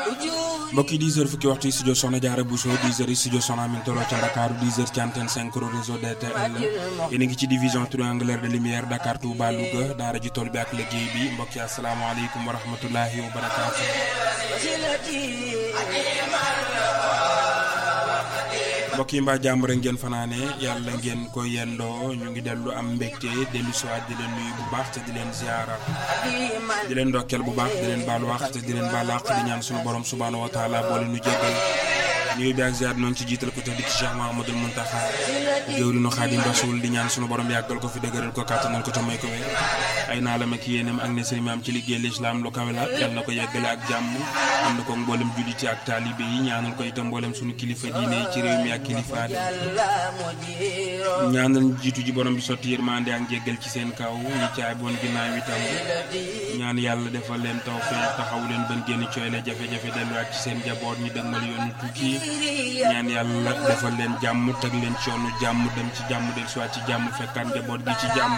mbokk yi 10 heures fukki waxtu yi studio Soxna Jaara Bousso 10 heures yi studio Soxna Amin Tolo ca Ndakaaru 10 heures ci antenne 5 réseau DTL yéen a ngi ci division triangulaire de lumière Dakar Touba Louga daara ji tool bi ak liggéey bi mbokk yi asalaamaaleykum wa rahmatullahi wa barakaatu. mbokk yi mbaa jàmm rek ngeen fanaane yàlla ngeen ko yendoo ñu ngi dellu am mbégte dellu siwaat di leen nuyu bu baax te di leen ziara di leen ndokkeel bu baax di leen baal wax te di leen baal àq di ñaan suñu borom subhaanahu wa taala boole nu jéggal nuyu bi ak ziar noonu ci jiital ko te di ci Cheikh Mahamadul Muntaxa jëwriñu Xaadim Rasul di ñaan suñu borom yàggal ko fi dëgëral ko kàttanal ko te may ko wér ay naalam ak yéenam ak ne sëriñ am ci liggéey lislaam lu kawe la yal na ko yeggale ak jàmm am na ko mboolem julliti ak taalibe yi ñaanal ko itam mboolem suñu kilifa diine yi ci réew mi ak kilifa ñaanal jiitu ji borom bi sotti yërmande ak njéggal ci seen kaw ñi caay boon ginnaaw itam ñaan yàlla defal leen tawfeex taxaw leen bën génn cooyle jafe-jafe delluwaat ci seen jaboot ñu dëgmal yoonu tukki ñaan yàlla defal leen jàmm teg leen ci yoonu jàmm dem ci jàmm del soit ci jàmm fekkaat njaboot gi ci jàmm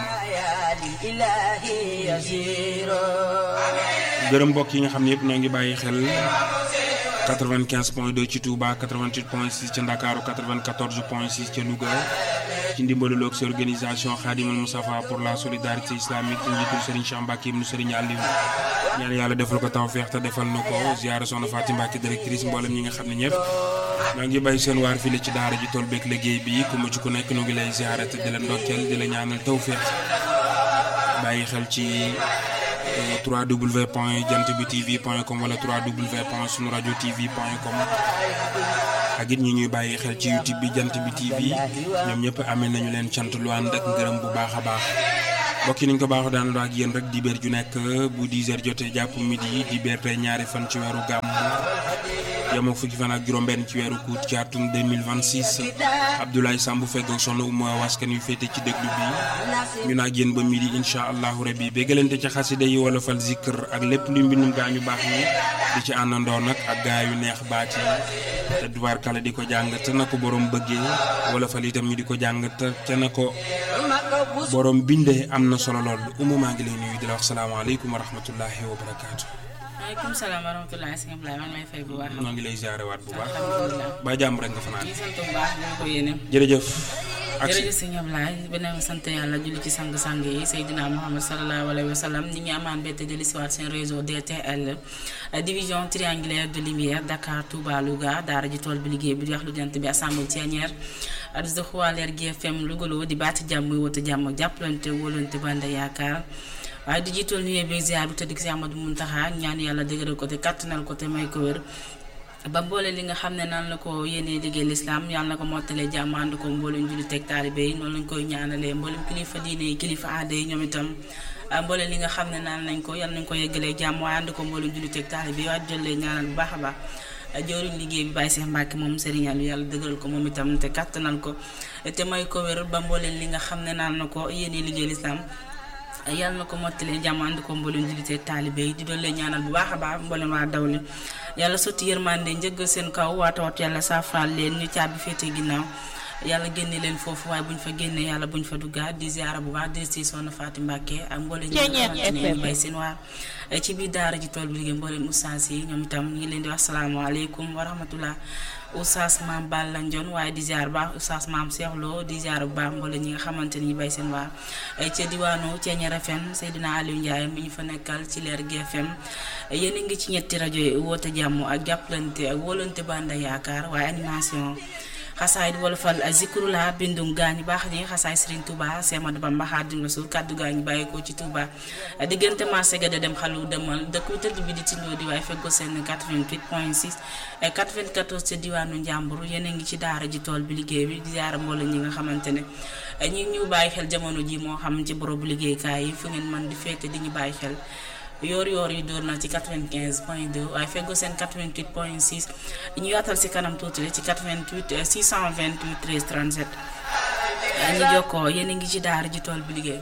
gërëm mbokk yi nga xam ne yëpp ñoo ngi bàyyi xel 95 point 2 ci Touba 88 point 6 ca Ndakaaru 94 point 6 ca Louga ci ndimbalu loog si organisation Khadimul Moustapha pour la solidarité islamique ci njiitul Serigne Cheikh Mbacke ibnu Serigne Aliou ñaan yàlla defal ko tawfeex te defal na ko ziara soxna Fatim Mbacke directrice mboolem ñi nga xam ne ñëpp ñoo ngi bàyyi seen waar fii ci daara ji tool beeg liggéey bi ku mu ci ku nekk nu ngi lay ziara te di la ndokkeel di la ñaanal tawfeex bàyyi xel ci 3w point jant bi tv point com wala 3w point sunu rajo tv point com ak it ñi ñuy bàyyi xel ci youtube bi jant bi tv ñoom ñëpp amee nañu leen cant lu ànd ak ngërëm bu baax a baax mbokk yi niñ ko baaxoo daan ak yéen rek dibéer ju nekk bu 10 heures jotee jàpp midi dibéer tey ñaari fan ci weeru gàmm yemoo fukki fan ak juróom-benn ci weeru kuut ci atum 2026 Abdoulaye Samb feggoog soxna Oumou waskan yu féete ci déglu bi ñu naa yéen ba midi incha allahu rabbi béggalante ci xasida yi wala fal zikr ak lépp lu mbindum gaa ñu baax ñi di ci àndandoo nag ak gaa yu neex baat yi te duwaar kala di ko jàng te na ko borom bëggee wala fal itam ñu di ko jàng te te na ko borom bindee am na solo lool Oumou maa ngi lay nuyu di la wax salaamaaleykum wa rahmatullahi wa barakaatu. maaleykum salaam wa rahmatulah sëñ Ablaye maa ngi lay fay bu baax. maa ngi lay ziare waat bu baax. alhamdulilah ba jàmm rek nga fanaan. di sant bu baax di ko yéene. jërëjëf. ak si jërëjëf sëñ Ablaye beneen sant yàlla julli ci sang-sang yi Seydina Muhammad sallallahu alayhi wa sallam ñi ngi amaan bette dellu si waat seen réseau DTL division triangulaire de lumière Dakar Touba Louga daara ji tool bi liggéey bi di wax lu jant bi assemblée tianière adus xuwaaleer GFM Lougaloo di baati jàmm muy wote jàmm jàppalante wóolante bande yaakaar waaye di jiitool nuyoo bi ziar bi tëdd si Amadou Muntaxa ñaan yàlla dëgëral ko te kàttanal ko te may ko wér ba mboole li nga xam ne nan la ko yéenee liggéey lislaam yàlla na ko mottalee jàmm ànd ko mboolem julli teg taalibe yi noonu lañ koy ñaanalee mboolem kilifa diine yi kilifa aada yi ñoom itam mboole li nga xam ne naan nañ ko yàlla nañ ko yeggalee jàmm waaye ànd ko mboolem julli teg taalibe yi waaye jëlee ñaanal bu baax a baax jëwriñ liggéey bi bàyyi Seex Mbàkke moom Serigne Aliou yàlla dëgëral ko moom itam te kàttanal ko te may ko wér ba mbooleen li nga xam ne naan na ko yéenee liggéey lislaam yàlla na ko mottalee jàmm ànd ko mboolem julite taalibe yi di doon leen ñaanal bu baax a baax mboolem waa dawli yàlla sotti yërmande njëggal seen kaw waa tawat yàlla saafaraal leen ñu caabi féete ginnaaw yàlla génne leen foofu waaye buñ fa génnee yàlla buñ fa duggaat di ziara bu baax di si soxna Fatou Mbacke ak mboolem ñi nga xamante ne ñu bay seen waar ci biir daara ji tool bi liggéey mboolem oustaz yi ñoom itam ñu ngi leen di wax salaamaaleykum wa rahmatullah oustaz maam Balla Ndione waaye di ziar bu baax oustaz maam Cheikh Lo di ziar bu baax mboolem ñi nga xamante ni ñu bay seen waar ca diwaanu Thiéniere FM Seydina Aliou Ndiaye mi ñu fa nekkal ci leer GFM yéen a ngi ci ñetti rajo yi woote jàmm ak jàppalante ak wóolante banda yaakaar waaye animation xasaay di wolofal zikrula bindum gaañu baax ñi xasaay Serigne Touba Semadou Bamba Xaadimu Rasuul kàddu gaañu bàyyeekoo ci Touba diggante marché ga da dem xalu demal dëkk bi tëdd bi di tindoo di waaye feggoo seen 88 point 6 94 ca diwaanu Njàmbur yéen a ngi ci daara ji tool bi liggéey bi di ziara mbooloo ñi nga xamante ne ñi ñu bàyyi xel jamono ji moo xam ci borobu liggéeykaay yi fu ngeen mën di féete di ñu bàyyi xel yoor yoor yi dóor na ci 95 point 2 waaye feggoo seen 88 point 6 ñu yaatal si kanam tuuti ci 88 628 13 37 ñu jokkoo yéen a ngi ci daara ji tool bi liggéey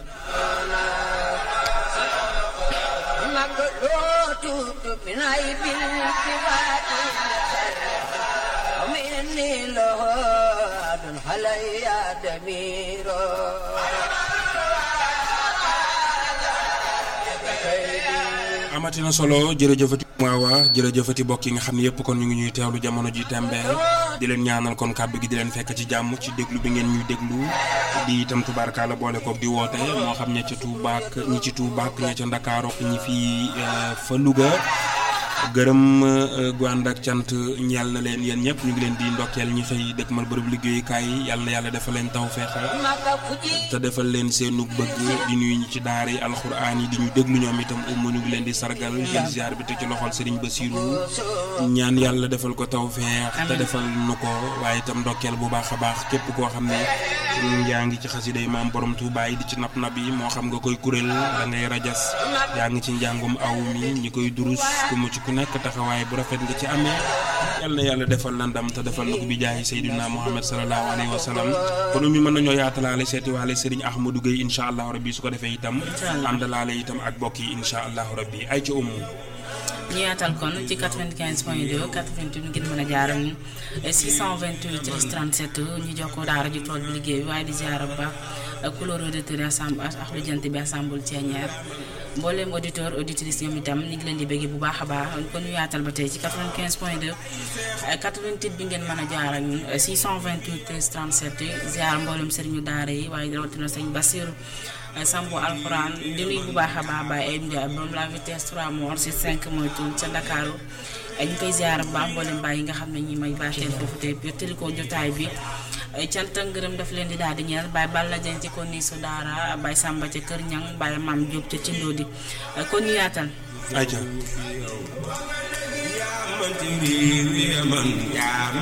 amatina solo jërëjëfati mu waawa jërëjëfati bokk yi nga xam ne yëpp kon ñu ngi ñuy teewlu jamono ji tembe di leen ñaanal kon kàddu gi di leen fekk ci jàmm ci déglu bi ngeen ñuy déglu di itam tubaarkaala boole koog di woote moo xam ña ca Touba ak ñi ci Touba ak ña ca Ndakaaru ak ñi fii fa Louga gërëm gu ànd ak cant ñeel na leen yéen ñëpp ñu ngi leen di ndokkeel ñi xëy dëkk mal bërëb liggéeyukaay yi yàlla na yàlla defal leen taw feexa te defal leen seenu bëgg di nuyu ñi ci daara yi alxuraan yi di ñu déglu ñoom itam umma ñu ngi leen di sargal jël ziar bi te ci loxol Serigne Bassirou ñaan yàlla defal ko taw feex te defal nu ko waaye itam ndokkeel bu baax a baax képp koo xam ne yaa ngi ci xasida yi maam borom Touba yi di ci nap nap yi moo xam nga koy kuréel da ngay rajas yaa ngi ci njàngum aw mi ñi koy durus ku mu ci ku nekk taxawaay bu rafet nga ci amee yal na yàlla defal la ndam te defal na ko bi jaayi Seydina Muhammad sallallahu alayhi wa sallam kon mi mën nañoo yaatalaale seeti waale Serigne Ahmadou Gueye incha allahu rabbi su ko defee itam àndalaale itam ak bokk yi incha allahu rabbi ay ci umu ñu yaatal kon ci 95 point 2 88 ngeen mën a jaaram 628 37 ñu jox ko daara ji tool bi liggéey bi waaye di jaar ba couleur auditeur assemble ak lu jant bi assemble ceeñeer mboolem auditeur auditrice ñoom itam ñu ngi leen di bëgg bu baax a baax kon ñu yaatal ba tey ci 95 point 2 88 bi ngeen mën a jaar ak ñun 628 37 ziar mboolem sëriñu daara yi waaye rawatina sëñ Bassirou Sambu alxuraan di nuyu bu baax a baax Baye Ayib Ndiaye borom la vitesse 3 mort si 5 mooy tuul ca Ndakaaru ñu koy ziar bu baax mboolem Baye yi nga xam ne ñi may baaxee foofu te yottali ko jotaay bi cant ak ngërëm daf leen di daal di ñeel Baye Balla Dieng ci kon ni su daara Baye Samba ca Kër Ñang Baye Mam Diop ca Cindoo di kon ñu yaatal. ayca